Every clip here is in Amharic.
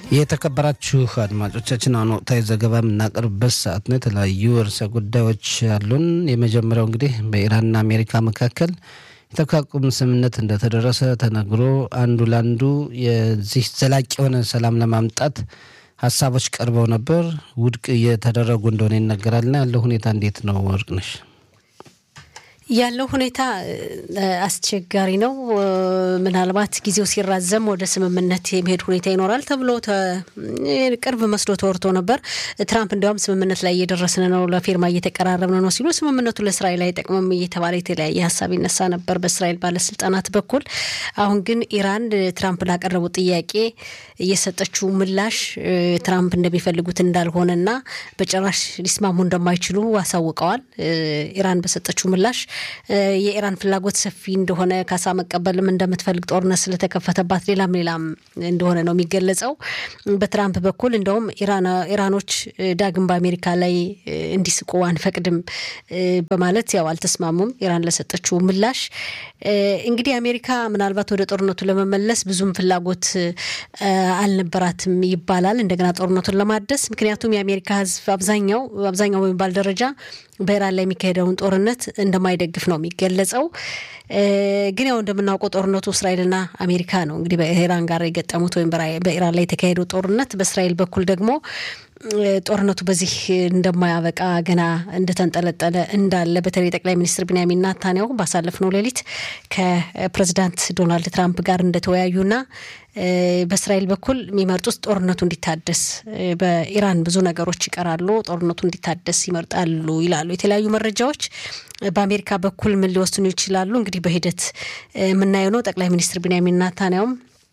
የተከበራችሁ አድማጮቻችን አሁን ወቅታዊ ዘገባ የምናቀርብበት ሰዓት ነው። የተለያዩ ርዕሰ ጉዳዮች አሉን። የመጀመሪያው እንግዲህ በኢራንና አሜሪካ መካከል የተኩስ አቁም ስምምነት እንደተደረሰ ተነግሮ አንዱ ለአንዱ የዚህ ዘላቂ የሆነ ሰላም ለማምጣት ሀሳቦች ቀርበው ነበር። ውድቅ እየተደረጉ እንደሆነ ይነገራልና ያለው ሁኔታ እንዴት ነው ወርቅነሽ? ያለው ሁኔታ አስቸጋሪ ነው። ምናልባት ጊዜው ሲራዘም ወደ ስምምነት የሚሄድ ሁኔታ ይኖራል ተብሎ ቅርብ መስሎ ተወርቶ ነበር። ትራምፕ እንዲያውም ስምምነት ላይ እየደረስን ነው፣ ለፊርማ እየተቀራረብን ነው ሲሉ ስምምነቱ ለእስራኤል አይጠቅምም እየተባለ የተለያየ ሀሳብ ይነሳ ነበር በእስራኤል ባለስልጣናት በኩል። አሁን ግን ኢራን ትራምፕ ላቀረቡት ጥያቄ እየሰጠችው ምላሽ ትራምፕ እንደሚፈልጉት እንዳልሆነና በጭራሽ ሊስማሙ እንደማይችሉ አሳውቀዋል። ኢራን በሰጠችው ምላሽ የኢራን ፍላጎት ሰፊ እንደሆነ ካሳ መቀበልም እንደምትፈልግ ጦርነት ስለተከፈተባት ሌላም ሌላም እንደሆነ ነው የሚገለጸው። በትራምፕ በኩል እንደውም ኢራኖች ዳግም በአሜሪካ ላይ እንዲስቁ አንፈቅድም በማለት ያው አልተስማሙም። ኢራን ለሰጠችው ምላሽ እንግዲህ አሜሪካ ምናልባት ወደ ጦርነቱ ለመመለስ ብዙም ፍላጎት አልነበራትም ይባላል እንደገና ጦርነቱን ለማደስ ምክንያቱም የአሜሪካ ሕዝብ አብዛኛው አብዛኛው በሚባል ደረጃ በኢራን ላይ የሚካሄደውን ጦርነት እንደማይደግፍ ነው የሚገለጸው። ግን ያው እንደምናውቀው ጦርነቱ እስራኤልና አሜሪካ ነው እንግዲህ በኢራን ጋር የገጠሙት ወይም በኢራን ላይ የተካሄደው ጦርነት። በእስራኤል በኩል ደግሞ ጦርነቱ በዚህ እንደማያበቃ ገና እንደተንጠለጠለ እንዳለ በተለይ ጠቅላይ ሚኒስትር ቢንያሚን ናታንያሁ ባሳለፍነው ሌሊት ከፕሬዚዳንት ዶናልድ ትራምፕ ጋር እንደተወያዩና በእስራኤል በኩል የሚመርጡት ጦርነቱ እንዲታደስ፣ በኢራን ብዙ ነገሮች ይቀራሉ፣ ጦርነቱ እንዲታደስ ይመርጣሉ ይላሉ የተለያዩ መረጃዎች። በአሜሪካ በኩል ምን ሊወስኑ ይችላሉ? እንግዲህ በሂደት የምናየው ነው። ጠቅላይ ሚኒስትር ቢንያሚን ናታንያሁም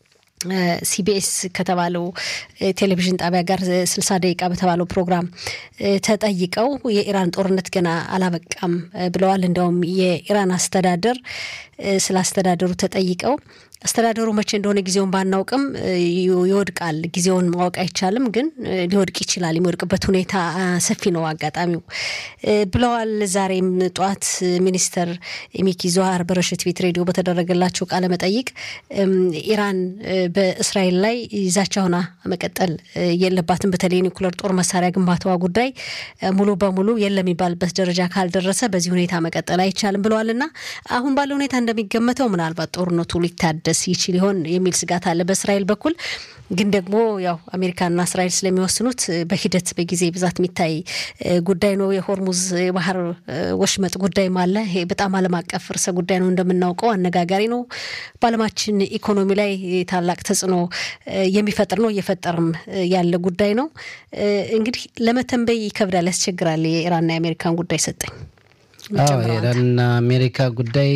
ሲቢኤስ ከተባለው ቴሌቪዥን ጣቢያ ጋር ስልሳ ደቂቃ በተባለው ፕሮግራም ተጠይቀው የኢራን ጦርነት ገና አላበቃም ብለዋል። እንዲያውም የኢራን አስተዳደር ስለ አስተዳደሩ ተጠይቀው አስተዳደሩ መቼ እንደሆነ ጊዜውን ባናውቅም ይወድቃል፣ ጊዜውን ማወቅ አይቻልም፣ ግን ሊወድቅ ይችላል። የሚወድቅበት ሁኔታ ሰፊ ነው አጋጣሚው ብለዋል። ዛሬም ጠዋት ሚኒስተር ሚኪ ዞሃር በረሽት ቤት ሬዲዮ በተደረገላቸው ቃለ መጠይቅ ኢራን በእስራኤል ላይ ዛቻ ሆና መቀጠል የለባትም፣ በተለይ ኒውክለር ጦር መሳሪያ ግንባታዋ ጉዳይ ሙሉ በሙሉ የለም የሚባልበት ደረጃ ካልደረሰ በዚህ ሁኔታ መቀጠል አይቻልም ብለዋል እና አሁን ባለው ሁኔታ እንደሚገመተው ምናልባት ጦርነቱ ሊታደስ ይችል ይሆን የሚል ስጋት አለ በእስራኤል በኩል። ግን ደግሞ ያው አሜሪካና እስራኤል ስለሚወስኑት በሂደት በጊዜ ብዛት የሚታይ ጉዳይ ነው። የሆርሙዝ የባህር ወሽመጥ ጉዳይም አለ። ይሄ በጣም ዓለም አቀፍ ርዕሰ ጉዳይ ነው እንደምናውቀው፣ አነጋጋሪ ነው። በዓለማችን ኢኮኖሚ ላይ ታላቅ ተጽዕኖ የሚፈጥር ነው፣ እየፈጠርም ያለ ጉዳይ ነው። እንግዲህ ለመተንበይ ይከብዳል፣ ያስቸግራል። የኢራንና የአሜሪካን ጉዳይ ሰጠኝ የኢራንና አሜሪካ ጉዳይ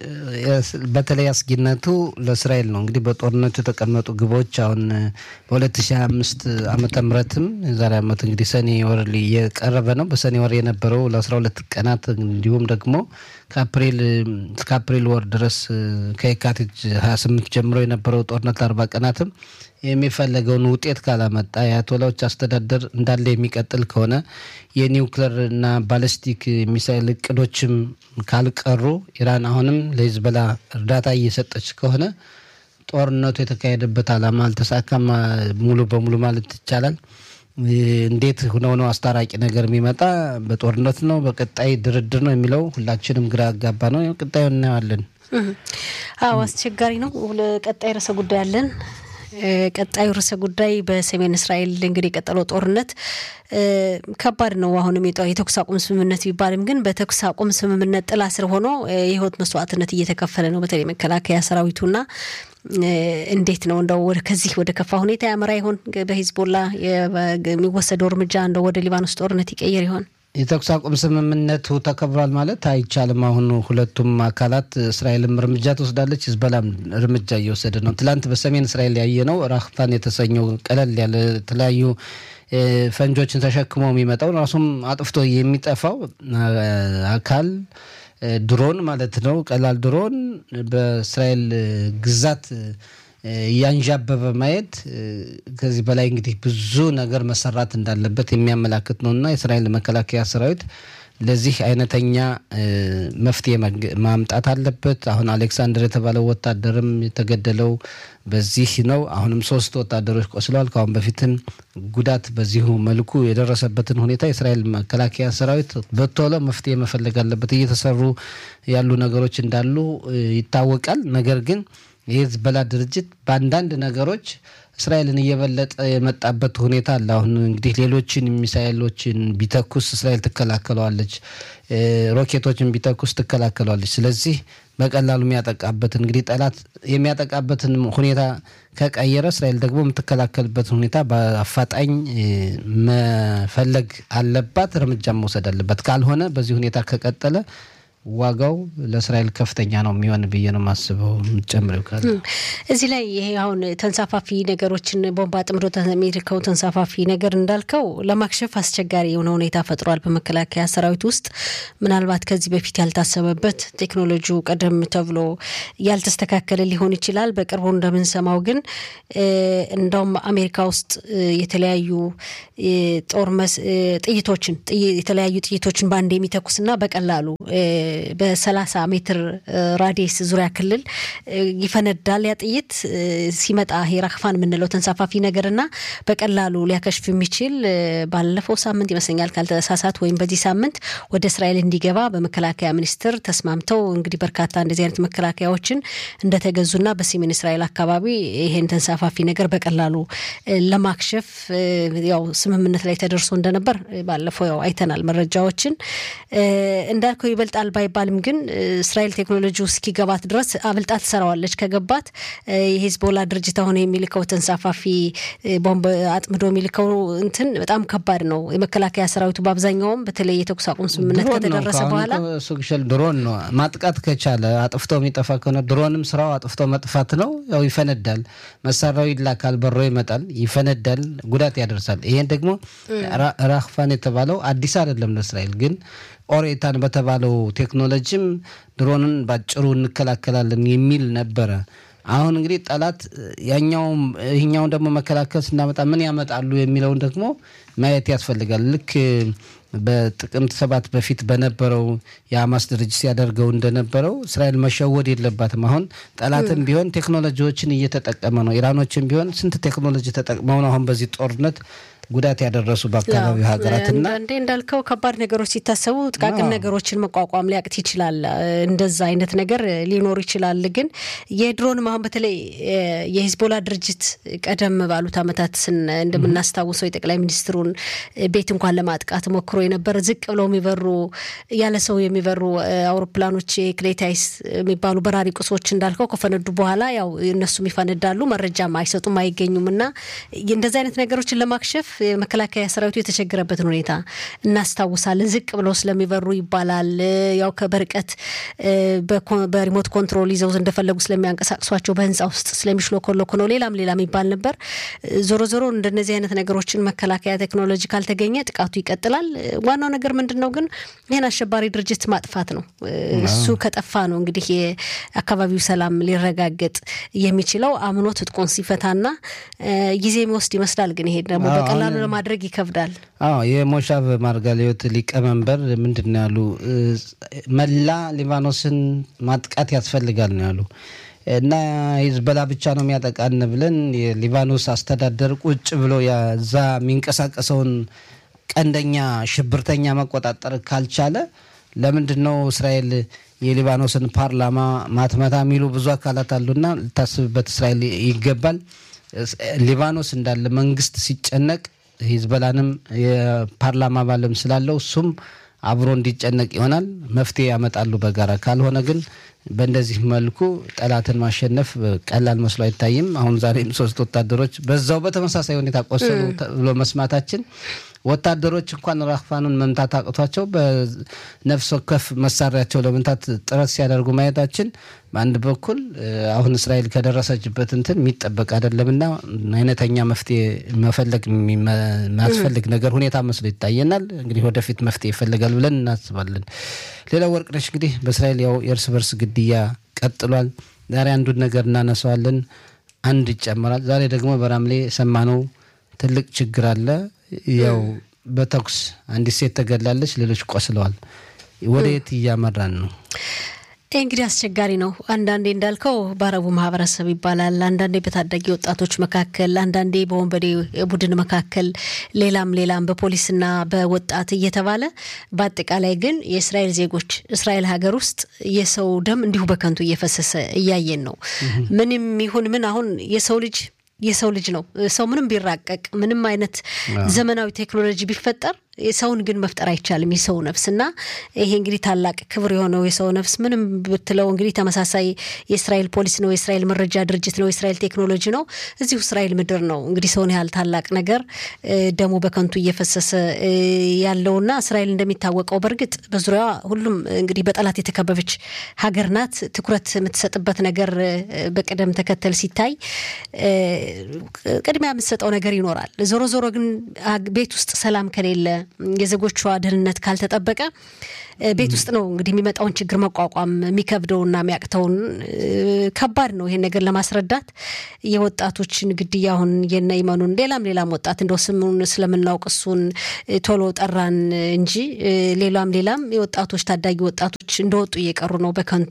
በተለይ አስጊነቱ ለእስራኤል ነው። እንግዲህ በጦርነቱ የተቀመጡ ግቦች አሁን በ2025 ዓመተ ምህረትም የዛሬ ዓመት እንግዲህ ሰኔ ወር እየቀረበ ነው። በሰኔ ወር የነበረው ለ12 ቀናት እንዲሁም ደግሞ ከአፕሪል እስከ አፕሪል ወር ድረስ ከየካቲት 28 ጀምሮ የነበረው ጦርነት ለአርባ ቀናትም የሚፈለገውን ውጤት ካላመጣ የአያቶላዎች አስተዳደር እንዳለ የሚቀጥል ከሆነ የኒውክለር እና ባለስቲክ ሚሳይል እቅዶችም ካልቀሩ ኢራን አሁንም ለሂዝቦላ እርዳታ እየሰጠች ከሆነ ጦርነቱ የተካሄደበት ዓላማ አልተሳካም ሙሉ በሙሉ ማለት ይቻላል። እንዴት ሆነው ነው አስታራቂ ነገር የሚመጣ? በጦርነት ነው በቀጣይ ድርድር ነው የሚለው ሁላችንም ግራ ያጋባ ነው። ቀጣዩ እናየዋለን። አዎ አስቸጋሪ ነው። ቀጣይ ርዕሰ ጉዳይ አለን። ቀጣዩ ርዕሰ ጉዳይ በሰሜን እስራኤል እንግዲህ የቀጠለው ጦርነት ከባድ ነው። አሁንም የተኩስ አቁም ስምምነት ቢባልም ግን በተኩስ አቁም ስምምነት ጥላ ስር ሆኖ የሕይወት መስዋዕትነት እየተከፈለ ነው። በተለይ መከላከያ ሰራዊቱና እንዴት ነው እንደው ከዚህ ወደ ከፋ ሁኔታ ያመራ ይሆን? በሂዝቦላ የሚወሰደው እርምጃ እንደው ወደ ሊባኖስ ጦርነት ይቀየር ይሆን? የተኩስ አቁም ስምምነቱ ተከብሯል ማለት አይቻልም። አሁን ሁለቱም አካላት እስራኤልም እርምጃ ትወስዳለች፣ ሂዝቦላም እርምጃ እየወሰደ ነው። ትላንት በሰሜን እስራኤል ያየነው ራክፋን የተሰኘው ቀለል ያለ የተለያዩ ፈንጆችን ተሸክሞ የሚመጣው ራሱም አጥፍቶ የሚጠፋው አካል ድሮን ማለት ነው። ቀላል ድሮን በእስራኤል ግዛት እያንዣበበ ማየት ከዚህ በላይ እንግዲህ ብዙ ነገር መሰራት እንዳለበት የሚያመላክት ነው እና የእስራኤል መከላከያ ሰራዊት ለዚህ አይነተኛ መፍትሄ ማምጣት አለበት። አሁን አሌክሳንደር የተባለው ወታደርም የተገደለው በዚህ ነው። አሁንም ሶስት ወታደሮች ቆስለዋል። ከአሁን በፊትም ጉዳት በዚሁ መልኩ የደረሰበትን ሁኔታ የእስራኤል መከላከያ ሰራዊት በቶሎ መፍትሄ መፈለግ አለበት። እየተሰሩ ያሉ ነገሮች እንዳሉ ይታወቃል። ነገር ግን የሂዝቦላ ድርጅት በአንዳንድ ነገሮች እስራኤልን እየበለጠ የመጣበት ሁኔታ አለ። አሁን እንግዲህ ሌሎችን ሚሳኤሎችን ቢተኩስ እስራኤል ትከላከለዋለች፣ ሮኬቶችን ቢተኩስ ትከላከለዋለች። ስለዚህ በቀላሉ የሚያጠቃበትን እንግዲህ ጠላት የሚያጠቃበትን ሁኔታ ከቀየረ እስራኤል ደግሞ የምትከላከልበትን ሁኔታ በአፋጣኝ መፈለግ አለባት፣ እርምጃ መውሰድ አለባት። ካልሆነ በዚህ ሁኔታ ከቀጠለ ዋጋው ለእስራኤል ከፍተኛ ነው የሚሆን ብዬ ነው የማስበው። የምትጨምሪው ካለ እዚህ ላይ ይሄ አሁን ተንሳፋፊ ነገሮችን ቦምብ አጥምዶ የሚልከው ተንሳፋፊ ነገር እንዳልከው ለማክሸፍ አስቸጋሪ የሆነ ሁኔታ ፈጥሯል በመከላከያ ሰራዊት ውስጥ ምናልባት ከዚህ በፊት ያልታሰበበት ቴክኖሎጂው ቀደም ተብሎ ያልተስተካከለ ሊሆን ይችላል። በቅርቡ እንደምንሰማው ግን እንደውም አሜሪካ ውስጥ የተለያዩ ጦር ጥይቶችን የተለያዩ ጥይቶችን በአንድ የሚተኩስና በቀላሉ በሰላሳ ሜትር ራዲየስ ዙሪያ ክልል ይፈነዳል። ያ ጥይት ሲመጣ ሄራክፋን የምንለው ተንሳፋፊ ነገርና በቀላሉ ሊያከሽፍ የሚችል ባለፈው ሳምንት ይመስለኛል ካልተሳሳት ወይም በዚህ ሳምንት ወደ እስራኤል እንዲገባ በመከላከያ ሚኒስቴር ተስማምተው እንግዲህ በርካታ እንደዚህ አይነት መከላከያዎችን እንደተገዙና በሰሜን እስራኤል አካባቢ ይሄን ተንሳፋፊ ነገር በቀላሉ ለማክሸፍ ያው ስምምነት ላይ ተደርሶ እንደነበር ባለፈው ያው አይተናል መረጃዎችን እንዳልከው ይበልጣል ባይባልም ግን እስራኤል ቴክኖሎጂ እስኪገባት ድረስ አብልጣ ትሰራዋለች። ከገባት የሂዝቦላ ድርጅት አሁን የሚልከው ተንሳፋፊ ቦምብ አጥምዶ የሚልከው እንትን በጣም ከባድ ነው። የመከላከያ ሰራዊቱ በአብዛኛውም በተለይ የተኩስ አቁም ስምምነት ከተደረሰ በኋላ ሱግሸል ድሮን ነው ማጥቃት ከቻለ አጥፍቶ የሚጠፋ ከሆነ ድሮንም ስራው አጥፍቶ መጥፋት ነው። ያው ይፈነዳል፣ መሳሪያው ይላካል፣ በሮ ይመጣል፣ ይፈነዳል፣ ጉዳት ያደርሳል። ይሄን ደግሞ ራክፋን የተባለው አዲስ አይደለም ለእስራኤል ግን ኦሬታን በተባለው ቴክኖሎጂም ድሮንን ባጭሩ እንከላከላለን የሚል ነበረ። አሁን እንግዲህ ጠላት ያኛውም ይህኛውን ደግሞ መከላከል ስናመጣ ምን ያመጣሉ የሚለውን ደግሞ ማየት ያስፈልጋል። ልክ በጥቅምት ሰባት በፊት በነበረው የሀማስ ድርጅት ሲያደርገው እንደነበረው እስራኤል መሸወድ የለባትም። አሁን ጠላትም ቢሆን ቴክኖሎጂዎችን እየተጠቀመ ነው። ኢራኖችም ቢሆን ስንት ቴክኖሎጂ ተጠቅመው ነው አሁን በዚህ ጦርነት ጉዳት ያደረሱ በአካባቢው ሀገራትና እንዴ እንዳልከው ከባድ ነገሮች ሲታሰቡ ጥቃቅን ነገሮችን መቋቋም ሊያቅት ይችላል። እንደዛ አይነት ነገር ሊኖር ይችላል። ግን የድሮንም አሁን በተለይ የሂዝቦላ ድርጅት ቀደም ባሉት ዓመታት እንደምናስታውሰው የጠቅላይ ሚኒስትሩን ቤት እንኳን ለማጥቃት ሞክሮ የነበረ ዝቅ ብለው የሚበሩ ያለ ሰው የሚበሩ አውሮፕላኖች ክሌታይስ የሚባሉ በራሪ ቁሶች እንዳልከው ከፈነዱ በኋላ ያው እነሱም ይፈነዳሉ፣ መረጃም አይሰጡም፣ አይገኙም እና እንደዚህ አይነት ነገሮችን ለማክሸፍ የመከላከያ ሰራዊቱ የተቸገረበትን ሁኔታ እናስታውሳለን። ዝቅ ብለው ስለሚበሩ ይባላል። ያው በርቀት በሪሞት ኮንትሮል ይዘው እንደፈለጉ ስለሚያንቀሳቅሷቸው በህንፃ ውስጥ ስለሚሽሎኮሎኮ ነው። ሌላም ሌላም ይባል ነበር። ዞሮ ዞሮ እንደነዚህ አይነት ነገሮችን መከላከያ ቴክኖሎጂ ካልተገኘ ጥቃቱ ይቀጥላል። ዋናው ነገር ምንድን ነው ግን ይህን አሸባሪ ድርጅት ማጥፋት ነው። እሱ ከጠፋ ነው እንግዲህ የአካባቢው ሰላም ሊረጋገጥ የሚችለው አምኖ ትጥቁን ሲፈታና ጊዜ የሚወስድ ይመስላል። ግን ይሄ ደግሞ በቀላሉ ለማድረግ ይከብዳል። አዎ የሞሻቭ ማርጋሊዮት ሊቀመንበር ምንድን ነው ያሉ? መላ ሊባኖስን ማጥቃት ያስፈልጋል ነው ያሉ እና ሂዝቦላ ብቻ ነው የሚያጠቃን ብለን የሊባኖስ አስተዳደር ቁጭ ብሎ እዛ የሚንቀሳቀሰውን ቀንደኛ ሽብርተኛ መቆጣጠር ካልቻለ ለምንድን ነው እስራኤል የሊባኖስን ፓርላማ ማትመታ የሚሉ ብዙ አካላት አሉና ልታስብበት እስራኤል ይገባል። ሊባኖስ እንዳለ መንግስት ሲጨነቅ ሂዝቦላንም የፓርላማ አባልም ስላለው እሱም አብሮ እንዲጨነቅ ይሆናል። መፍትሄ ያመጣሉ በጋራ ካልሆነ ግን በእንደዚህ መልኩ ጠላትን ማሸነፍ ቀላል መስሎ አይታይም። አሁን ዛሬም ሶስት ወታደሮች በዛው በተመሳሳይ ሁኔታ ቆሰሉ ብሎ መስማታችን ወታደሮች እንኳን ራክፋኑን መምታት አቅቷቸው በነፍስ ወከፍ መሳሪያቸው ለመምታት ጥረት ሲያደርጉ ማየታችን በአንድ በኩል አሁን እስራኤል ከደረሰችበት እንትን የሚጠበቅ አይደለምና አይነተኛ መፍትሄ መፈለግ የሚያስፈልግ ነገር ሁኔታ መስሎ ይታየናል። እንግዲህ ወደፊት መፍትሄ ይፈልጋል ብለን እናስባለን። ሌላው ወርቅነሽ እንግዲህ በእስራኤል ያው የእርስ በርስ ግድያ ቀጥሏል። ዛሬ አንዱን ነገር እናነሳዋለን፣ አንድ ይጨመራል። ዛሬ ደግሞ በራምሌ የሰማነው ትልቅ ችግር አለ። ያው በተኩስ አንዲት ሴት ተገላለች፣ ሌሎች ቆስለዋል። ወደ የት እያመራን ነው? ይህ እንግዲህ አስቸጋሪ ነው። አንዳንዴ እንዳልከው በአረቡ ማህበረሰብ ይባላል፣ አንዳንዴ በታዳጊ ወጣቶች መካከል፣ አንዳንዴ በወንበዴ ቡድን መካከል፣ ሌላም ሌላም በፖሊስና በወጣት እየተባለ በአጠቃላይ ግን የእስራኤል ዜጎች እስራኤል ሀገር ውስጥ የሰው ደም እንዲሁ በከንቱ እየፈሰሰ እያየን ነው። ምንም ይሁን ምን አሁን የሰው ልጅ የሰው ልጅ ነው። ሰው ምንም ቢራቀቅ ምንም አይነት ዘመናዊ ቴክኖሎጂ ቢፈጠር ሰውን ግን መፍጠር አይቻልም። የሰው ነፍስ እና ይሄ እንግዲህ ታላቅ ክብር የሆነው የሰው ነፍስ ምንም ብትለው እንግዲህ ተመሳሳይ የእስራኤል ፖሊስ ነው፣ የእስራኤል መረጃ ድርጅት ነው፣ የእስራኤል ቴክኖሎጂ ነው። እዚሁ እስራኤል ምድር ነው እንግዲህ ሰውን ያህል ታላቅ ነገር ደሙ በከንቱ እየፈሰሰ ያለውና እስራኤል እንደሚታወቀው በእርግጥ በዙሪያዋ ሁሉም እንግዲህ በጠላት የተከበበች ሀገር ናት። ትኩረት የምትሰጥበት ነገር በቅደም ተከተል ሲታይ ቅድሚያ የምትሰጠው ነገር ይኖራል። ዞሮ ዞሮ ግን ቤት ውስጥ ሰላም ከሌለ የዜጎቿ ደህንነት ካልተጠበቀ ቤት ውስጥ ነው እንግዲህ የሚመጣውን ችግር መቋቋም የሚከብደውና የሚያቅተውን ከባድ ነው። ይሄን ነገር ለማስረዳት የወጣቶችን ግድያ አሁን የነ ይመኑን ሌላም ሌላም ወጣት እንደው ስሙን ስለምናውቅ እሱን ቶሎ ጠራን እንጂ ሌላም ሌላም የወጣቶች ታዳጊ ወጣቶች እንደወጡ እየቀሩ ነው በከንቱ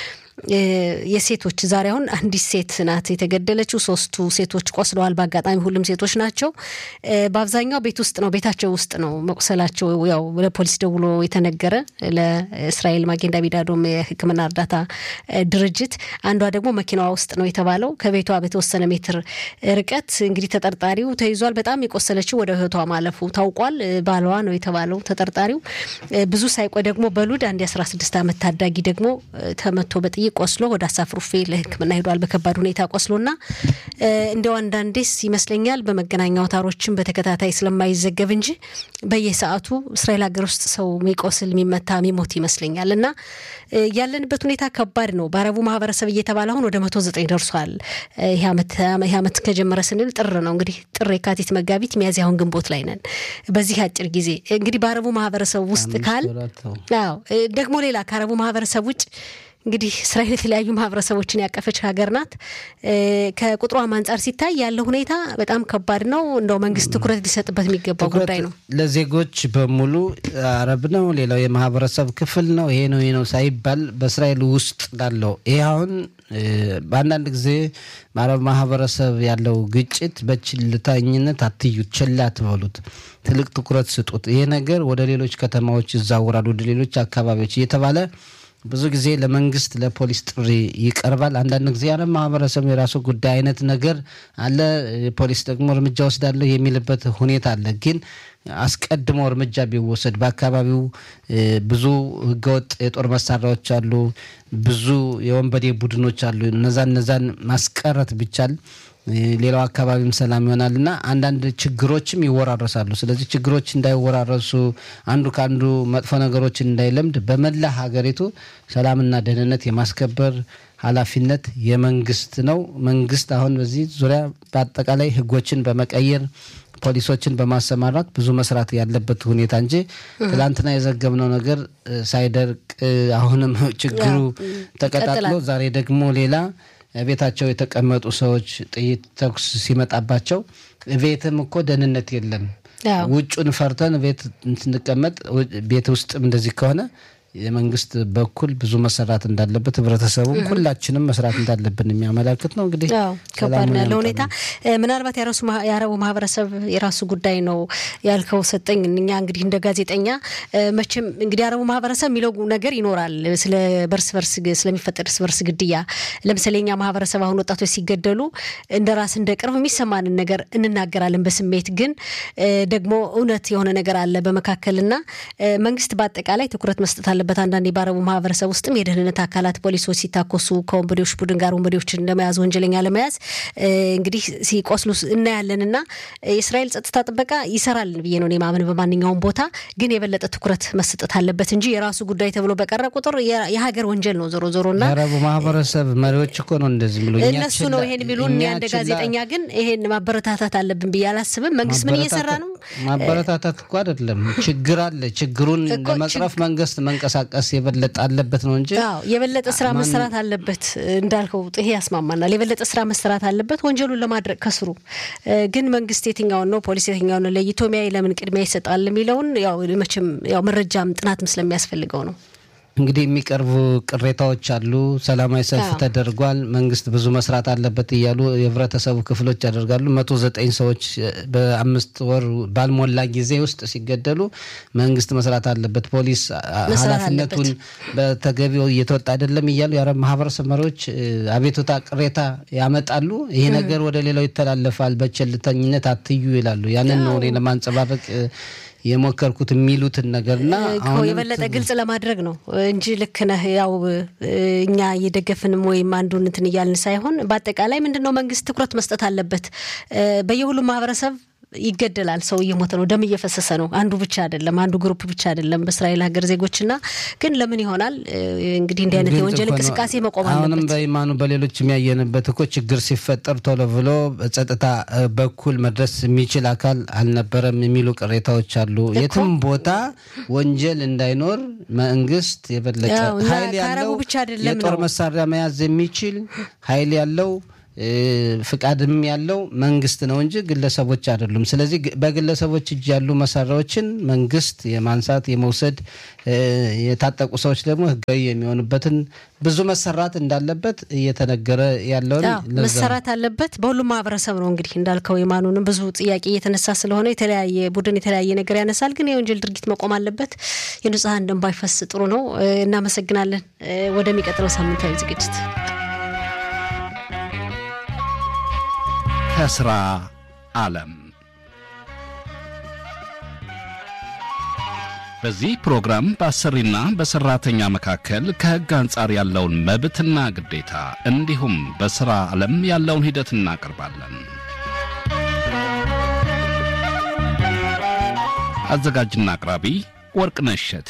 የሴቶች ዛሬ አሁን አንዲት ሴት ናት የተገደለችው። ሶስቱ ሴቶች ቆስለዋል። በአጋጣሚ ሁሉም ሴቶች ናቸው። በአብዛኛው ቤት ውስጥ ነው ቤታቸው ውስጥ ነው መቁሰላቸው። ያው ለፖሊስ ደውሎ የተነገረ ለእስራኤል ማጌን ዳቪድ አዶም የሕክምና እርዳታ ድርጅት። አንዷ ደግሞ መኪናዋ ውስጥ ነው የተባለው ከቤቷ በተወሰነ ሜትር ርቀት እንግዲህ ተጠርጣሪው ተይዟል። በጣም የቆሰለችው ወደ እህቷ ማለፉ ታውቋል። ባሏ ነው የተባለው ተጠርጣሪው። ብዙ ሳይቆይ ደግሞ በሉድ አንድ የአስራ ስድስት ዓመት ታዳጊ ደግሞ ተመቶ በጥይት ቆስሎ ወደ አሳፍሩፌ ለሕክምና ሄዷል። በከባድ ሁኔታ ቆስሎና እንደው አንዳንዴስ ይመስለኛል በመገናኛ አውታሮችን በተከታታይ ስለማይዘገብ እንጂ በየሰዓቱ እስራኤል ሀገር ውስጥ ሰው የሚቆስል የሚመታ የሚሞት ይመስለኛል። እና ያለንበት ሁኔታ ከባድ ነው። በአረቡ ማህበረሰብ እየተባለ አሁን ወደ መቶ ዘጠኝ ደርሷል። ይህ ዓመት ከጀመረ ስንል ጥር ነው እንግዲህ ጥር፣ የካቲት፣ መጋቢት፣ ሚያዝያ አሁን ግንቦት ላይ ነን። በዚህ አጭር ጊዜ እንግዲህ በአረቡ ማህበረሰብ ውስጥ ካል ደግሞ ሌላ ከአረቡ ማህበረሰብ ውጭ እንግዲህ እስራኤል የተለያዩ ማህበረሰቦችን ያቀፈች ሀገር ናት። ከቁጥሯም አንጻር ሲታይ ያለው ሁኔታ በጣም ከባድ ነው። እንደው መንግስት ትኩረት ሊሰጥበት የሚገባው ጉዳይ ነው። ለዜጎች በሙሉ አረብ ነው፣ ሌላው የማህበረሰብ ክፍል ነው፣ ይሄ ነው ይሄ ነው ሳይባል በእስራኤል ውስጥ ላለው ይሄ አሁን በአንዳንድ ጊዜ በአረብ ማህበረሰብ ያለው ግጭት በችልተኝነት አትዩት፣ ችላ አትበሉት፣ ትልቅ ትኩረት ስጡት። ይሄ ነገር ወደ ሌሎች ከተማዎች ይዛወራል፣ ወደ ሌሎች አካባቢዎች እየተባለ ብዙ ጊዜ ለመንግስት ለፖሊስ ጥሪ ይቀርባል። አንዳንድ ጊዜ ያለ ማህበረሰብ የራሱ ጉዳይ አይነት ነገር አለ። ፖሊስ ደግሞ እርምጃ ወስዳለሁ የሚልበት ሁኔታ አለ። ግን አስቀድሞ እርምጃ ቢወሰድ በአካባቢው ብዙ ህገወጥ የጦር መሳሪያዎች አሉ፣ ብዙ የወንበዴ ቡድኖች አሉ። እነዛ እነዛን ማስቀረት ቢቻል ሌላው አካባቢም ሰላም ይሆናል እና አንዳንድ ችግሮችም ይወራረሳሉ። ስለዚህ ችግሮች እንዳይወራረሱ አንዱ ከአንዱ መጥፎ ነገሮችን እንዳይለምድ በመላ ሀገሪቱ ሰላምና ደህንነት የማስከበር ኃላፊነት የመንግስት ነው። መንግስት አሁን በዚህ ዙሪያ በአጠቃላይ ህጎችን በመቀየር ፖሊሶችን በማሰማራት ብዙ መስራት ያለበት ሁኔታ እንጂ ትላንትና የዘገብነው ነገር ሳይደርቅ አሁንም ችግሩ ተቀጣጥሎ ዛሬ ደግሞ ሌላ ቤታቸው የተቀመጡ ሰዎች ጥይት ተኩስ ሲመጣባቸው ቤትም እኮ ደህንነት የለም። ውጩን ፈርተን ቤት ስንቀመጥ ቤት ውስጥም እንደዚህ ከሆነ የመንግስት በኩል ብዙ መሰራት እንዳለበት ህብረተሰቡም ሁላችንም መስራት እንዳለብን የሚያመላክት ነው። እንግዲህ ከባድ ነው ያለው ሁኔታ። ምናልባት የአረቡ ማህበረሰብ የራሱ ጉዳይ ነው ያልከው ሰጠኝ። እኛ እንግዲህ እንደ ጋዜጠኛ መቼም እንግዲህ የአረቡ ማህበረሰብ የሚለው ነገር ይኖራል ስለ በርስ በርስ ስለሚፈጠር እርስ በርስ ግድያ። ለምሳሌ እኛ ማህበረሰብ አሁን ወጣቶች ሲገደሉ እንደ ራስ እንደ ቅርብ የሚሰማንን ነገር እንናገራለን በስሜት ግን ደግሞ እውነት የሆነ ነገር አለ በመካከልና መንግስት በአጠቃላይ ትኩረት መስጠት አለ ባለበት አንዳንድ የባረቡ ማህበረሰብ ውስጥም የደህንነት አካላት ፖሊሶች ሲታኮሱ ከወንበዴዎች ቡድን ጋር ወንበዴዎችን ለመያዝ ወንጀለኛ ለመያዝ እንግዲህ ሲቆስሉ እናያለን እና የእስራኤል ጸጥታ ጥበቃ ይሰራል ብዬ ነው ማምን በማንኛውም ቦታ ግን የበለጠ ትኩረት መሰጠት አለበት እንጂ የራሱ ጉዳይ ተብሎ በቀረ ቁጥር የሀገር ወንጀል ነው ዞሮ ዞሮ እና የአረቡ ማህበረሰብ መሪዎች እኮ ነው እንደዚህ ብሎ እነሱ ነው ይሄን የሚሉን። እንደ ጋዜጠኛ ግን ይሄን ማበረታታት አለብን ብዬ አላስብም። መንግስት ምን እየሰራ ነው? ማበረታታት እኮ አይደለም ችግር አለ። ችግሩን ለመቅረፍ መንግስት መንቀሳቀስ መንቀሳቀስ የበለጠ አለበት ነው እንጂ የበለጠ ስራ መሰራት አለበት እንዳልከው ይሄ ያስማማናል። የበለጠ ስራ መሰራት አለበት ወንጀሉን ለማድረግ ከስሩ ግን መንግስት የትኛውን ነው ፖሊስ የትኛውን ነው ለይቶ ሚያይ ለምን ቅድሚያ ይሰጣል የሚለውን ያው መቼም ያው መረጃም ጥናትም ስለሚያስፈልገው ነው። እንግዲህ የሚቀርቡ ቅሬታዎች አሉ። ሰላማዊ ሰልፍ ተደርጓል፣ መንግስት ብዙ መስራት አለበት እያሉ የህብረተሰቡ ክፍሎች ያደርጋሉ። መቶ ዘጠኝ ሰዎች በአምስት ወር ባልሞላ ጊዜ ውስጥ ሲገደሉ መንግስት መስራት አለበት፣ ፖሊስ ኃላፊነቱን በተገቢው እየተወጣ አይደለም እያሉ የአረብ ማህበረሰብ መሪዎች አቤቱታ፣ ቅሬታ ያመጣሉ። ይሄ ነገር ወደ ሌላው ይተላለፋል፣ በቸልተኝነት አትዩ ይላሉ። ያንን ነው እኔ ለማንጸባረቅ የሞከርኩት የሚሉትን ነገርና የበለጠ ግልጽ ለማድረግ ነው እንጂ ልክ ነህ። ያው እኛ እየደገፍንም ወይም አንዱን እንትን እያልን ሳይሆን በአጠቃላይ ምንድን ነው መንግስት ትኩረት መስጠት አለበት። በየሁሉም ማህበረሰብ ይገደላል። ሰው እየሞተ ነው። ደም እየፈሰሰ ነው። አንዱ ብቻ አይደለም፣ አንዱ ግሩፕ ብቻ አይደለም። በእስራኤል ሀገር ዜጎችና ግን ለምን ይሆናል እንግዲህ እንዲህ አይነት የወንጀል እንቅስቃሴ መቆም አለበት። አሁንም በኢማኑ በሌሎች የሚያየንበት እኮ ችግር ሲፈጠር ቶሎ ብሎ በጸጥታ በኩል መድረስ የሚችል አካል አልነበረም የሚሉ ቅሬታዎች አሉ። የትም ቦታ ወንጀል እንዳይኖር መንግስት የበለጠ ኃይል ያለው የጦር መሳሪያ መያዝ የሚችል ኃይል ያለው ፍቃድም ያለው መንግስት ነው እንጂ ግለሰቦች አይደሉም። ስለዚህ በግለሰቦች እጅ ያሉ መሳሪያዎችን መንግስት የማንሳት የመውሰድ፣ የታጠቁ ሰዎች ደግሞ ህጋዊ የሚሆኑበትን ብዙ መሰራት እንዳለበት እየተነገረ ያለውን መሰራት አለበት። በሁሉም ማህበረሰብ ነው እንግዲህ እንዳልከው የማኑንም ብዙ ጥያቄ እየተነሳ ስለሆነ የተለያየ ቡድን የተለያየ ነገር ያነሳል። ግን የወንጀል ድርጊት መቆም አለበት። የንጹሐን ደም ባይፈስ ጥሩ ነው። እናመሰግናለን። ወደሚቀጥለው ሳምንታዊ ዝግጅት ከስራ ዓለም በዚህ ፕሮግራም በአሰሪና በሰራተኛ መካከል ከሕግ አንጻር ያለውን መብትና ግዴታ እንዲሁም በሥራ ዓለም ያለውን ሂደት እናቀርባለን። አዘጋጅና አቅራቢ ወርቅነሽ እሸቴ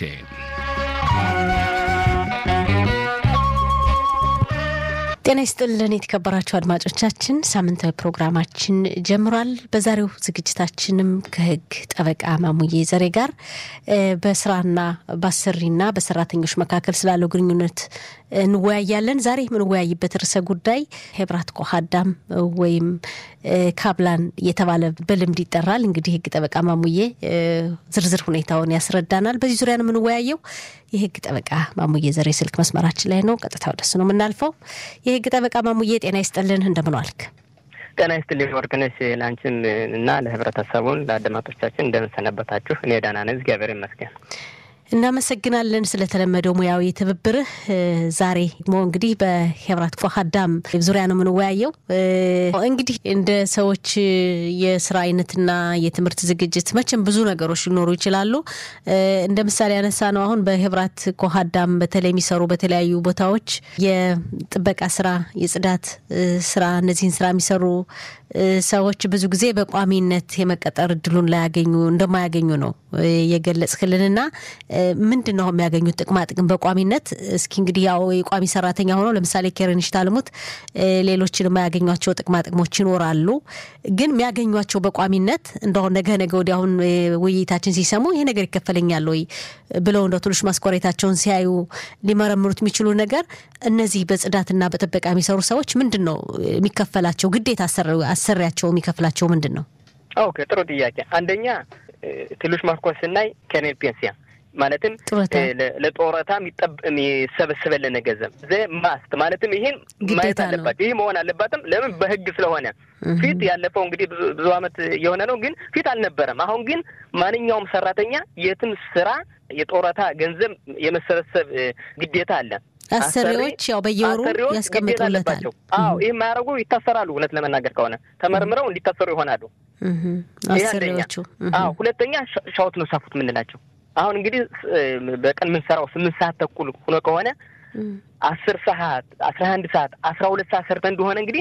ጤና ይስጥልን የተከበራችሁ አድማጮቻችን፣ ሳምንታዊ ፕሮግራማችን ጀምሯል። በዛሬው ዝግጅታችንም ከህግ ጠበቃ ማሙዬ ዘሬ ጋር በስራና በአሰሪና በሰራተኞች መካከል ስላለው ግንኙነት እንወያያለን። ዛሬ የምንወያይበት ርዕሰ ጉዳይ ሄብራት ኮሃዳም ወይም ካብላን የተባለ በልምድ ይጠራል። እንግዲህ ህግ ጠበቃ ማሙዬ ዝርዝር ሁኔታውን ያስረዳናል። በዚህ ዙሪያ ነው የምንወያየው። የህግ ጠበቃ ማሙዬ ዘሬ ስልክ መስመራችን ላይ ነው። ቀጥታ ወደሱ ነው የምናልፈው። የህግ ጠበቃ ማሙዬ ጤና ይስጥልን፣ እንደምን ዋልክ? ጤና ይስጥልኝ ወርቅነሽ፣ ለአንቺም እና ለህብረተሰቡን ለአድማጮቻችን እንደምንሰነበታችሁ። እኔ ደህና ነኝ፣ እግዚአብሔር ይመስገን። እናመሰግናለን ስለተለመደው ሙያዊ ትብብርህ። ዛሬ ሞ እንግዲህ በሄብራት ፎሃዳም ዙሪያ ነው የምንወያየው። እንግዲህ እንደ ሰዎች የስራ አይነትና የትምህርት ዝግጅት መቼም ብዙ ነገሮች ሊኖሩ ይችላሉ። እንደ ምሳሌ ያነሳ ነው አሁን በሄብራት ኮሃዳም በተለይ የሚሰሩ በተለያዩ ቦታዎች የጥበቃ ስራ፣ የጽዳት ስራ እነዚህን ስራ የሚሰሩ ሰዎች ብዙ ጊዜ በቋሚነት የመቀጠር እድሉን ላያገኙ እንደማያገኙ ነው የገለጽክልንና ምንድን ነው የሚያገኙት ጥቅማ ጥቅም በቋሚነት? እስኪ እንግዲህ ያው የቋሚ ሰራተኛ ሆነው ለምሳሌ ኬረንሽ ታልሙት ሌሎችን የማያገኟቸው ጥቅማ ጥቅሞች ይኖራሉ። ግን የሚያገኟቸው በቋሚነት እንደሁን ነገ ነገ ወዲያ አሁን ውይይታችን ሲሰሙ ይሄ ነገር ይከፈለኛል ወይ ብለው እንደ ትንሽ ማስቆሬታቸውን ሲያዩ ሊመረምሩት የሚችሉ ነገር እነዚህ በጽዳትና በጥበቃ የሚሰሩ ሰዎች ምንድን ነው የሚከፈላቸው ግዴታ አሰሪያቸው የሚከፍላቸው ምንድን ነው? ኦኬ ጥሩ ጥያቄ። አንደኛ ትንሽ ማስኮር ስናይ ከኔል ፔንሲያ ማለትም ለጦረታ የሚሰበስበልን ገንዘብ ዘ ማስት ማለትም ይህን ማየት አለባት። ይህ መሆን አለባትም። ለምን በህግ ስለሆነ ፊት ያለፈው እንግዲህ ብዙ አመት የሆነ ነው፣ ግን ፊት አልነበረም። አሁን ግን ማንኛውም ሰራተኛ የትም ስራ የጦረታ ገንዘብ የመሰበሰብ ግዴታ አለ። አሰሪዎች ያው በየወሩ ያስቀምጡለታል። አዎ ይህ የማያደርጉ ይታሰራሉ። እውነት ለመናገር ከሆነ ተመርምረው እንዲታሰሩ ይሆናሉ አሰሪዎቹ። አዎ ሁለተኛ ሻውት ነው ሳፉት የምንላቸው አሁን እንግዲህ በቀን የምንሰራው ስምንት ሰዓት ተኩል ሆኖ ከሆነ አስር ሰዓት አስራ አንድ ሰዓት አስራ ሁለት ሰዓት ሰርተ እንደሆነ እንግዲህ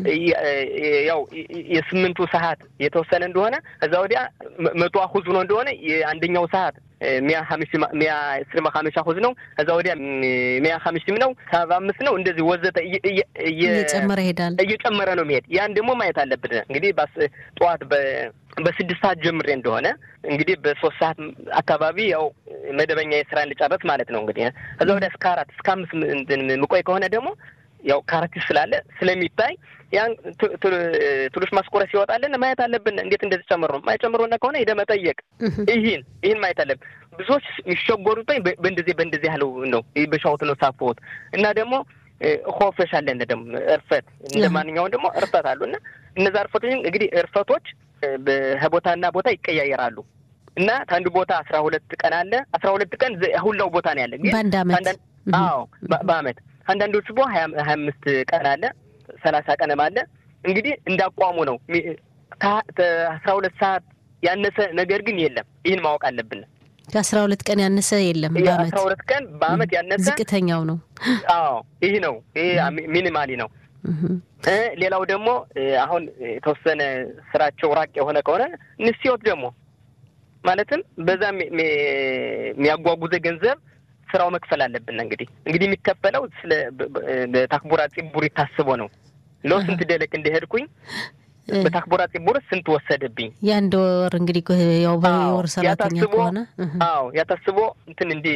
ያው የስምንቱ ሰዓት የተወሰነ እንደሆነ እዛ ወዲያ መቶ አሁዝ ሆኖ እንደሆነ የአንደኛው ሰዓት ሚያ ሚያ ስልማ ሀመሻ ሁዝ ነው ከዛ ወዲያ ሚያ ሀምሽም ነው ሰባ አምስት ነው እንደዚህ ወዘተ እየጨመረ ይሄዳል። እየጨመረ ነው የሚሄድ ያን ደግሞ ማየት አለብን። እንግዲህ ጠዋት በስድስት ሰዓት ጀምሬ እንደሆነ እንግዲህ በሶስት ሰዓት አካባቢ ያው መደበኛ የስራ ልጨረስ ማለት ነው። እንግዲህ ከዛ ወዲያ እስከ አራት እስከ አምስት ምቆይ ከሆነ ደግሞ ያው ካራክተር ስላለ ስለሚታይ ያን ትሎሽ ማስቆረስ ይወጣልን ማየት አለብን። እንዴት እንደዚህ ጨምሮ ነው ማይጨምሮና ከሆነ ሄደ መጠየቅ ይህን ይህን ማየት አለብን። ብዙዎች የሚሸጎሩት በእንደዚህ በእንደዚህ ያለው ነው በሻውት ነው ሳፎት እና ደግሞ ሆፈሽ አለን ደግሞ እርፈት እንደ ማንኛውም ደግሞ እርፈት አሉ እና እነዛ እርፈቶች እንግዲህ እርፈቶች በቦታና ቦታ ይቀያየራሉ እና ከአንዱ ቦታ አስራ ሁለት ቀን አለ አስራ ሁለት ቀን ሁላው ቦታ ነው ያለ ግን በአንድ አመት አዎ በአመት አንዳንዶቹ ቦ ሀያ አምስት ቀን አለ ሰላሳ ቀንም አለ እንግዲህ እንዳቋሙ ነው ከአስራ ሁለት ሰዓት ያነሰ ነገር ግን የለም ይህን ማወቅ አለብን ከአስራ ሁለት ቀን ያነሰ የለም በአመት አስራ ሁለት ቀን በአመት ያነሰ ዝቅተኛው ነው አዎ ይህ ነው ይህ ሚኒማሊ ነው ሌላው ደግሞ አሁን የተወሰነ ስራቸው ራቅ የሆነ ከሆነ ንስዮት ደግሞ ማለትም በዛ የሚያጓጉዘ ገንዘብ ስራው መክፈል አለብን። እንግዲህ እንግዲህ የሚከፈለው ስለ በታክቡራ ፂቡር ታስቦ ነው። ለው ስንት ደለቅ እንደሄድኩኝ በታክቡራ ፂቡር ስንት ወሰደብኝ። የአንድ ወር እንግዲህ ያው በወር ሰራተኛ ከሆነ አዎ ያታስቦ እንትን እንዲ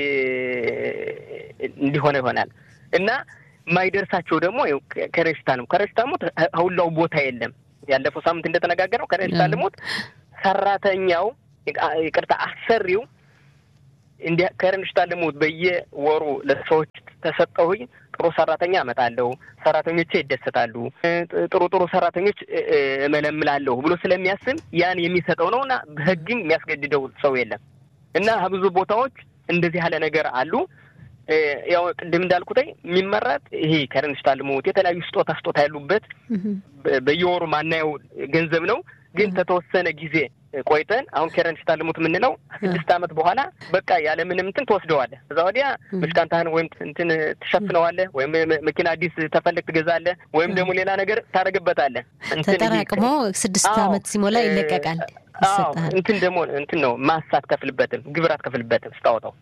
እንዲሆነ ይሆናል እና ማይደርሳቸው ደግሞ ከረሽታ ነው። ከረሽታ ሞት ሁላው ቦታ የለም። ያለፈው ሳምንት እንደተነጋገረው ከረሽታ ልሞት ሰራተኛው ይቅርታ አሰሪው እንዲ ከረንሽታ ልሙት በየወሩ ለሰዎች ተሰጠሁኝ ጥሩ ሰራተኛ አመጣለሁ፣ ሰራተኞቼ ይደሰታሉ፣ ጥሩ ጥሩ ሰራተኞች እመለምላለሁ ብሎ ስለሚያስብ ያን የሚሰጠው ነው እና በህግም የሚያስገድደው ሰው የለም እና ብዙ ቦታዎች እንደዚህ ያለ ነገር አሉ። ያው ቅድም እንዳልኩትኝ የሚመረጥ ይሄ ከረንሽታ ልሙት የተለያዩ ስጦታ ስጦታ ያሉበት በየወሩ ማናየው ገንዘብ ነው ግን ከተወሰነ ጊዜ ቆይተን አሁን ከረን ሽታ ልሙት የምንለው ስድስት ዓመት በኋላ በቃ ያለ ምንም እንትን ትወስደዋለህ። እዛ ወዲያ ምሽቃንታህን ወይም እንትን ትሸፍነዋለህ፣ ወይም መኪና አዲስ ተፈልግ ትገዛለህ፣ ወይም ደግሞ ሌላ ነገር ታደርግበታለህ። ተጠራቅሞ ስድስት ዓመት ሲሞላ ይለቀቃል። እንትን ደግሞ እንትን ነው ማስ አትከፍልበትም፣ ግብር አትከፍልበትም ስታወጣው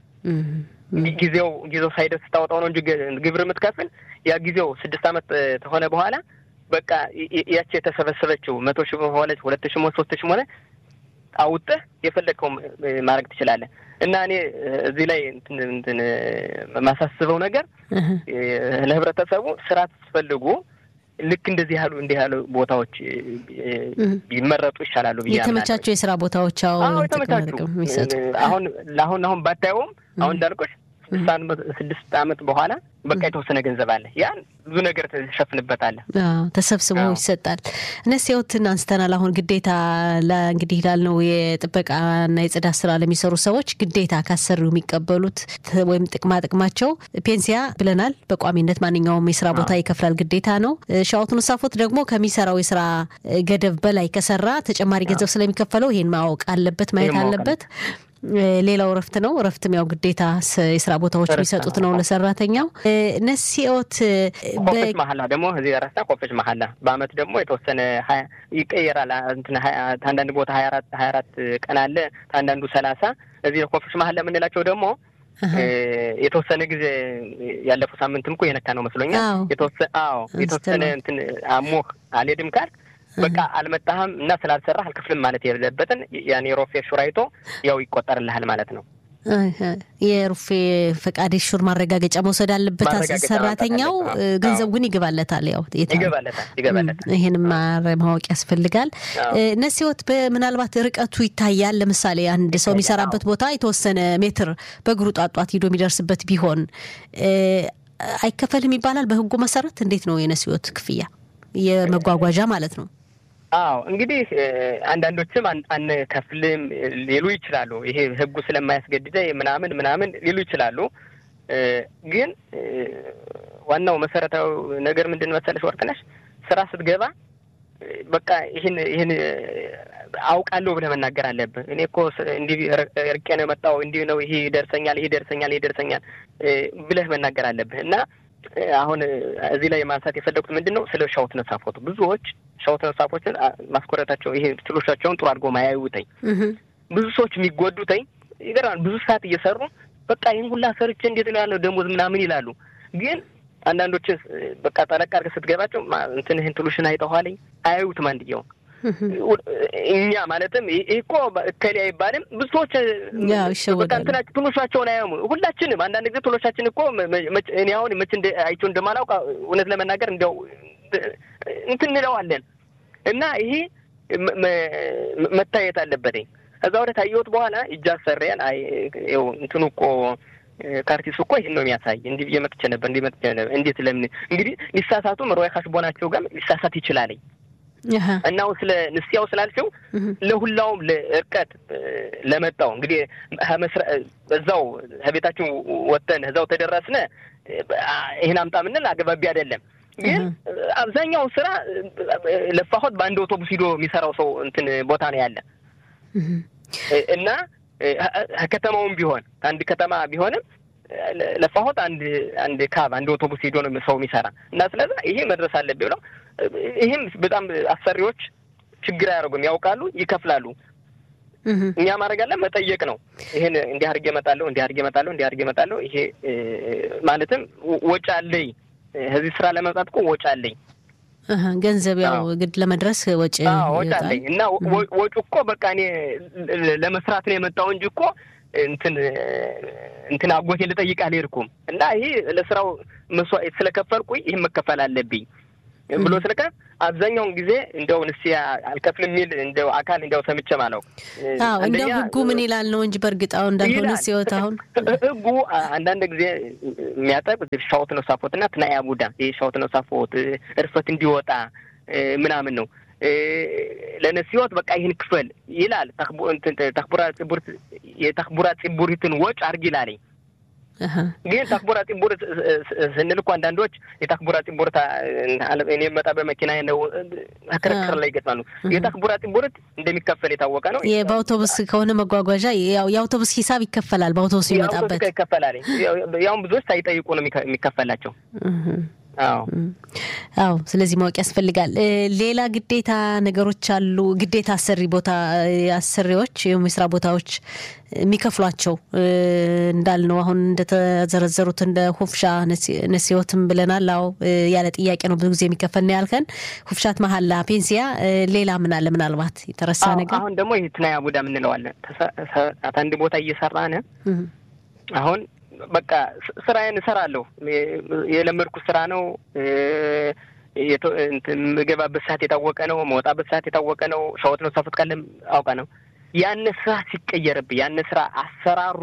ጊዜው ጊዜው ሳይደርስ ስታወጣው ነው እንጂ ግብር የምትከፍል ያ ጊዜው ስድስት ዓመት ከሆነ በኋላ በቃ ያቺ የተሰበሰበችው መቶ ሺህ ሆነች ሁለት ሺህ ሆነ ሶስት ሺህ ሆነ አውጥህ የፈለግከው ማድረግ ትችላለህ። እና እኔ እዚህ ላይ እንትን የማሳስበው ነገር ለህብረተሰቡ ስራ ስትፈልጉ ልክ እንደዚህ ያሉ እንዲህ ያሉ ቦታዎች ቢመረጡ ይሻላሉ ብዬ የተመቻቸው የስራ ቦታዎች አዎ የተመቻቹ አሁን ለአሁን አሁን ባታየውም አሁን እንዳልቆች ስድስት ዓመት በኋላ በቃ የተወሰነ ገንዘብ አለ። ያን ብዙ ነገር ትሸፍንበታለህ። ተሰብስቦ ይሰጣል። እነሲያውትን አንስተናል። አሁን ግዴታ እንግዲህ ላልነው የጥበቃና የጽዳት ስራ ለሚሰሩ ሰዎች ግዴታ ካሰሪው የሚቀበሉት ወይም ጥቅማ ጥቅማቸው ፔንሲያ ብለናል። በቋሚነት ማንኛውም የስራ ቦታ ይከፍላል፣ ግዴታ ነው። ሻውቱን ሳፎት ደግሞ ከሚሰራው የስራ ገደብ በላይ ከሰራ ተጨማሪ ገንዘብ ስለሚከፈለው ይሄን ማወቅ አለበት፣ ማየት አለበት። ሌላው እረፍት ነው። እረፍትም ያው ግዴታ የስራ ቦታዎች የሚሰጡት ነው ለሰራተኛው። ነሲኦት ኮፈች መሀላ ደግሞ እዚህ ረሳ ኮፈች መሀላ በአመት ደግሞ የተወሰነ ይቀየራል። አንዳንድ ቦታ ሀያ አራት ሀያ አራት ቀን አለ፣ አንዳንዱ ሰላሳ እዚህ ኮፈች መሀላ የምንላቸው ደግሞ የተወሰነ ጊዜ ያለፈው ሳምንትም እኮ የነካ ነው መስሎኛል። አዎ የተወሰነ እንትን አሞህ አልሄድም ካልክ በቃ አልመጣህም እና ስላልሰራህ አልክፍልም ማለት የሌለበትን ያን የሮፌ ሹር አይቶ ያው ይቆጠርልሃል ማለት ነው። የሩፌ ፈቃድ ሹር ማረጋገጫ መውሰድ አለበት ሰራተኛው። ገንዘብ ግን ይገባለታል። ያው ይገባለታል። ይህንም ማወቅ ያስፈልጋል። ነሲወት ምናልባት ርቀቱ ይታያል። ለምሳሌ አንድ ሰው የሚሰራበት ቦታ የተወሰነ ሜትር በእግሩ ጧጧት ሂዶ የሚደርስበት ቢሆን አይከፈልም ይባላል በህጉ መሰረት። እንዴት ነው የነሲወት ክፍያ? የመጓጓዣ ማለት ነው። አዎ እንግዲህ አንዳንዶችም አንከፍልም ሊሉ ይችላሉ። ይሄ ህጉ ስለማያስገድደ ምናምን ምናምን ሊሉ ይችላሉ። ግን ዋናው መሰረታዊ ነገር ምንድን መሰለሽ ወርቅነሽ፣ ስራ ስትገባ በቃ ይህን ይህን አውቃለሁ ብለህ መናገር አለብህ። እኔ እኮ እንዲህ ርቄ ነው የመጣው እንዲህ ነው ይሄ ይደርሰኛል፣ ይሄ ይደርሰኛል፣ ይሄ ይደርሰኛል ብለህ መናገር አለብህ እና አሁን እዚህ ላይ ማንሳት የፈለጉት ምንድን ነው ስለ ሻውት ነሳፎቱ ብዙዎች ሻውት ነሳፎችን ማስኮረታቸው ይሄ ትሎቻቸውን ጥሩ አድርጎ ማያዩተኝ ብዙ ሰዎች የሚጎዱተኝ ይገርማል። ብዙ ሰዓት እየሰሩ በቃ ይህን ሁላ ሰርቼ እንዴት ነው ያለው ደሞዝ ምናምን ይላሉ። ግን አንዳንዶች በቃ ጠለቅ አድርገህ ስትገባቸው እንትን ይህን ትሉሽን አይጠኋለኝ አያዩትም አንድየው እኛ ማለትም ይህ እኮ እከሌ አይባልም። ብዙ ሰዎች በቃ እንትናቸው ትሎሻቸውን አያሙ። ሁላችንም አንዳንድ ጊዜ ትሎሻችን እኮ እኔ አሁን መቼ አይቼው እንደማላውቅ እውነት ለመናገር እንዲያው እንትን እንለዋለን እና ይሄ መታየት አለበትኝ። ከዛ ወደ ታየሁት በኋላ እጅ አሰሪያን አይ ይኸው እንትኑ እኮ ካርቲሱ እኮ ይህን ነው የሚያሳይ። እንዲህ ብዬ መጥቼ ነበር፣ እንዲህ መጥቼ ነበር። እንዴት ለምን እንግዲህ ሊሳሳቱም ሮያ ካሽቦናቸው ጋር ሊሳሳት ይችላለኝ እና አሁን ስለ ንስያው ስላልሽው ለሁላውም ለእርቀት ለመጣው እንግዲህ እዛው ከቤታችን ወጥተን እዛው ተደረስነ ይህን አምጣ ምንል አገባቢ አይደለም። ግን አብዛኛውን ስራ ለፋሆት በአንድ አውቶቡስ ሂዶ የሚሰራው ሰው እንትን ቦታ ነው ያለ እና ከከተማውም ቢሆን ከአንድ ከተማ ቢሆንም ለፋሆት አንድ አንድ ካብ አንድ አውቶቡስ ሄዶ ነው ሰው የሚሰራ እና ስለዛ ይሄ መድረስ አለብኝ ብለው ይህም በጣም አሰሪዎች ችግር አያደርጉም፣ ያውቃሉ፣ ይከፍላሉ። እኛ ማድረግ አለ መጠየቅ ነው። ይሄን እንዲህ አድርጌ እመጣለሁ፣ እንዲህ አድርጌ እመጣለሁ፣ እንዲህ አድርጌ እመጣለሁ። ይሄ ማለትም ወጪ አለኝ፣ እዚህ ስራ ለመምጣት እኮ ወጪ አለኝ ገንዘብ ያው ግድ ለመድረስ ወጪ ወጪ አለኝ እና ወጪ እኮ በቃ እኔ ለመስራት ነው የመጣው እንጂ እኮ እንትን እንትን አጎቴ ልጠይቅ አልሄድኩም እና ይሄ ለስራው መስዋዕት ስለከፈልኩኝ ይህን መከፈል አለብኝ ብሎ ስለከ አብዛኛውን ጊዜ እንደው ንስያ አልከፍልም የሚል እንደው አካል እንደው ሰምቼ ማለው አዎ እንደው ህጉ ምን ይላል ነው እንጂ በእርግጥ አሁን እንዳልሆነ ሲወት አሁን ህጉ አንዳንድ ጊዜ የሚያጠብ ሻወት ነው ሳፎት እና ትናያ ቡዳ ይህ ሻወት ነው ሳፎት እርፈት እንዲወጣ ምናምን ነው ለነሲዎት በቃ ይህን ክፈል ይላል። ተክቡራ ጽቡር የተክቡራ ጽቡሪትን ወጭ አርግ ይላለኝ። ግን ተክቡራ ጽቡርት ስንል እኮ አንዳንዶች የተክቡራ ጽቡርት እኔ መጣ በመኪና ነው ክርክር ላይ ይገጥማሉ። የተክቡራ ጽቡርት እንደሚከፈል የታወቀ ነው። በአውቶቡስ ከሆነ መጓጓዣ ያው የአውቶቡስ ሂሳብ ይከፈላል። በአውቶቡስ የሚመጣበት ይከፈላል። ያውም ብዙዎች ሳይጠይቁ ነው የሚከፈላቸው። አዎ ስለዚህ ማወቅ ያስፈልጋል። ሌላ ግዴታ ነገሮች አሉ። ግዴታ አሰሪ ቦታ አሰሪዎች ወይም የስራ ቦታዎች የሚከፍሏቸው እንዳልነው አሁን እንደተዘረዘሩት እንደ ሁፍሻ ነሲዮትም ብለናል። አዎ ያለ ጥያቄ ነው ብዙ ጊዜ የሚከፈል ነው ያልከን። ሁፍሻት መሀላ፣ ፔንሲያ፣ ሌላ ምን አለ? ምናልባት የተረሳ ነገር አሁን ደግሞ ይህ ትናያ ቡዳ የምንለዋለን አንድ ቦታ እየሰራን አሁን በቃ ስራዬን እሰራለሁ። የለመድኩት ስራ ነው። የምገባበት ሰዓት የታወቀ ነው። መወጣበት ሰዓት የታወቀ ነው። ሸወት ነው ሳፈት ካለም አውቃ ነው። ያን ስራ ሲቀየርብኝ ያን ስራ አሰራሩ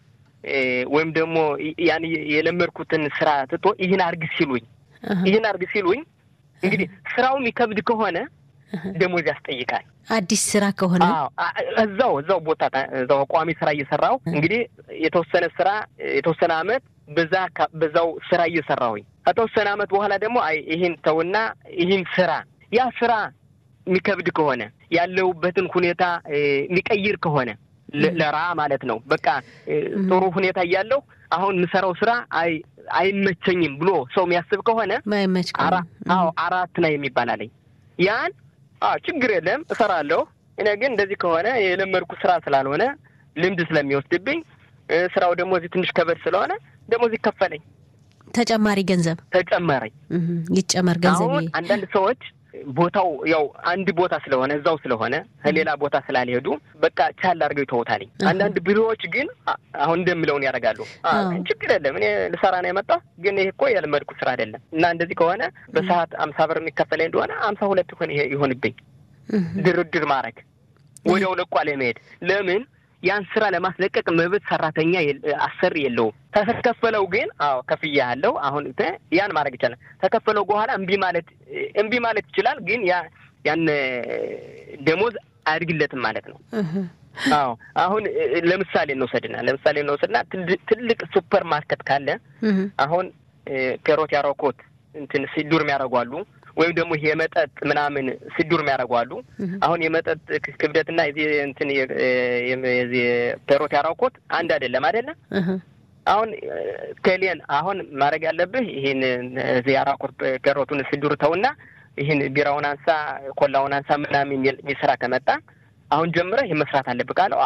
ወይም ደግሞ ያን የለመድኩትን ስራ ትቶ ይህን አርግ ሲሉኝ ይህን አርግ ሲሉኝ እንግዲህ ስራው የሚከብድ ከሆነ ደሞዝ ያስጠይቃል። አዲስ ስራ ከሆነ እዛው እዛው ቦታ እዛው ቋሚ ስራ እየሰራው እንግዲህ የተወሰነ ስራ የተወሰነ አመት በዛ በዛው ስራ እየሰራሁኝ ከተወሰነ አመት በኋላ ደግሞ አይ ይህን ተውና ይህን ስራ ያ ስራ የሚከብድ ከሆነ ያለሁበትን ሁኔታ የሚቀይር ከሆነ ለራ ማለት ነው። በቃ ጥሩ ሁኔታ እያለሁ አሁን የምሰራው ስራ አይ አይመቸኝም ብሎ ሰው የሚያስብ ከሆነ ማይመች አዎ አራት ነው የሚባል አለኝ ያን ችግር የለም እሰራለሁ። እኔ ግን እንደዚህ ከሆነ የለመድኩ ስራ ስላልሆነ ልምድ ስለሚወስድብኝ ስራው ደግሞ እዚህ ትንሽ ከበድ ስለሆነ ደሞዝ ይከፈለኝ ተጨማሪ ገንዘብ ተጨማሪ ይጨመር ገንዘብ። አሁን አንዳንድ ሰዎች ቦታው ያው አንድ ቦታ ስለሆነ እዛው ስለሆነ ከሌላ ቦታ ስላልሄዱ በቃ ቻል አድርገው ይተውታል። አንዳንድ ቢሮዎች ግን አሁን እንደምለውን ያደርጋሉ። ችግር የለም እኔ ልሰራ ነው የመጣሁ፣ ግን ይሄ እኮ የለመድኩ ስራ አይደለም እና እንደዚህ ከሆነ በሰዓት አምሳ ብር የሚከፈለኝ እንደሆነ አምሳ ሁለት ይሆን ይሆንብኝ። ድርድር ማድረግ ወዲያው ለቋ ለመሄድ ለምን ያን ስራ ለማስለቀቅ መብት ሰራተኛ አሰሪ የለውም። ተከፈለው ግን አዎ ከፍያ ያለው አሁን ያን ማድረግ ይቻላል። ተከፈለው በኋላ እምቢ ማለት እምቢ ማለት ይችላል። ግን ያ ያን ደሞዝ አያድግለትም ማለት ነው። አዎ አሁን ለምሳሌ እንውሰድና ለምሳሌ እንውሰድና ትልቅ ሱፐር ማርኬት ካለ አሁን ፔሮት ያረኮት እንትን ሲዱር የሚያደርጓሉ ወይም ደግሞ ይሄ የመጠጥ ምናምን ሲዱር የሚያደርጓሉ። አሁን የመጠጥ ክብደትና የዚህ እንትን የዚህ ፔሮት ያረኮት አንድ አይደለም አይደለም። አሁን ከሌን አሁን ማድረግ ያለብህ ይህን እዚህ ያራኮት ፔሮቱን ሲዱር ተውና ይህን ቢራውን አንሳ፣ ኮላውን አንሳ ምናምን የሚል ስራ ከመጣ አሁን ጀምረህ ይህ መስራት አለብህ ካለው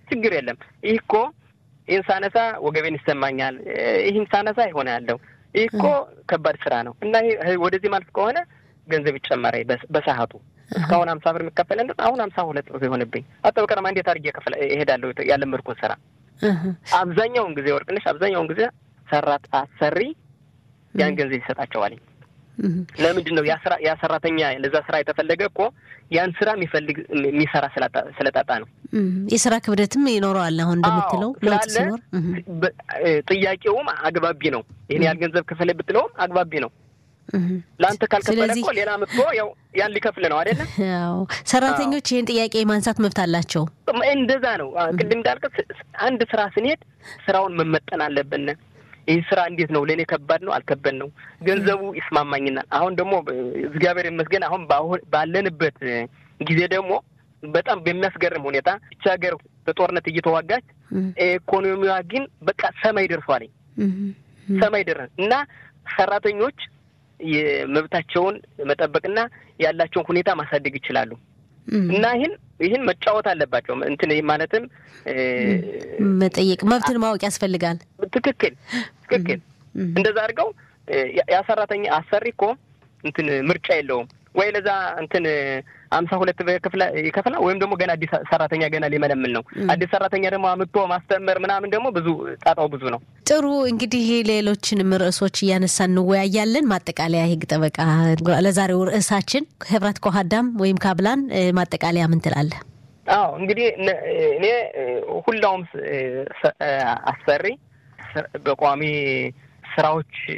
ችግር የለም። ይህ እኮ ይህን ሳነሳ ወገቤን ይሰማኛል፣ ይህን ሳነሳ ይሆነ ያለው ይህ እኮ ከባድ ስራ ነው እና ወደዚህ ማለት ከሆነ ገንዘብ ይጨመረ በሰዓቱ እስካሁን ሀምሳ ብር የሚከፈል አሁን ሀምሳ ሁለት ብር የሆነብኝ አጠበቀረማ እንዴት አድርጌ ከፍለ እሄዳለሁ ያለመድኩን ስራ አብዛኛውን ጊዜ ወርቅነሽ አብዛኛውን ጊዜ ሰራት አሰሪ ያን ገንዘብ ይሰጣቸዋል። ለምንድን ነው ያ ሰራተኛ ለዛ ስራ የተፈለገ እኮ ያን ስራ የሚፈልግ የሚሰራ ስለጣጣ ነው። የስራ ክብደትም ይኖረዋል። አሁን እንደምትለው ለውጥ ሲኖር ጥያቄውም አግባቢ ነው። ይህን ያህል ገንዘብ ክፈል ብትለውም አግባቢ ነው። ለአንተ ካልከፈለ እኮ ሌላ መጥቶ ያው ያን ሊከፍል ነው አይደለ? ያው ሰራተኞች ይህን ጥያቄ የማንሳት መብት አላቸው። እንደዛ ነው። ቅድም እንዳልከት አንድ ስራ ስንሄድ ስራውን መመጠን አለብን። ይህ ስራ እንዴት ነው ለእኔ ከባድ ነው አልከበድ ነው ገንዘቡ ይስማማኝናል። አሁን ደግሞ እግዚአብሔር ይመስገን አሁን ባለንበት ጊዜ ደግሞ በጣም በሚያስገርም ሁኔታ ብቻ ሀገር በጦርነት እየተዋጋች ኢኮኖሚዋ ግን በቃ ሰማይ ደርሷል። ሰማይ ደረስ እና ሰራተኞች የመብታቸውን መጠበቅና ያላቸውን ሁኔታ ማሳደግ ይችላሉ። እና ይህን ይህን መጫወት አለባቸው። እንትን ማለትም መጠየቅ መብትን ማወቅ ያስፈልጋል። ትክክል ትክክል። እንደዛ አድርገው ያ ሰራተኛ አሰሪ እኮ እንትን ምርጫ የለውም ወይ ለዛ እንትን አምሳ ሁለት ይከፍላል ወይም ደግሞ ገና አዲስ ሰራተኛ ገና ሊመለምል ነው። አዲስ ሰራተኛ ደግሞ አምጥቶ ማስተመር ምናምን ደግሞ ብዙ ጣጣው ብዙ ነው። ጥሩ እንግዲህ ሌሎችንም ርዕሶች እያነሳን እንወያያለን። ማጠቃለያ የህግ ጠበቃ ለዛሬው ርዕሳችን ህብረት ኮሀዳም ወይም ካብላን ማጠቃለያ ምን ትላለህ? አዎ እንግዲህ እኔ ሁላውም አሰሪ በቋሚ ስራዎች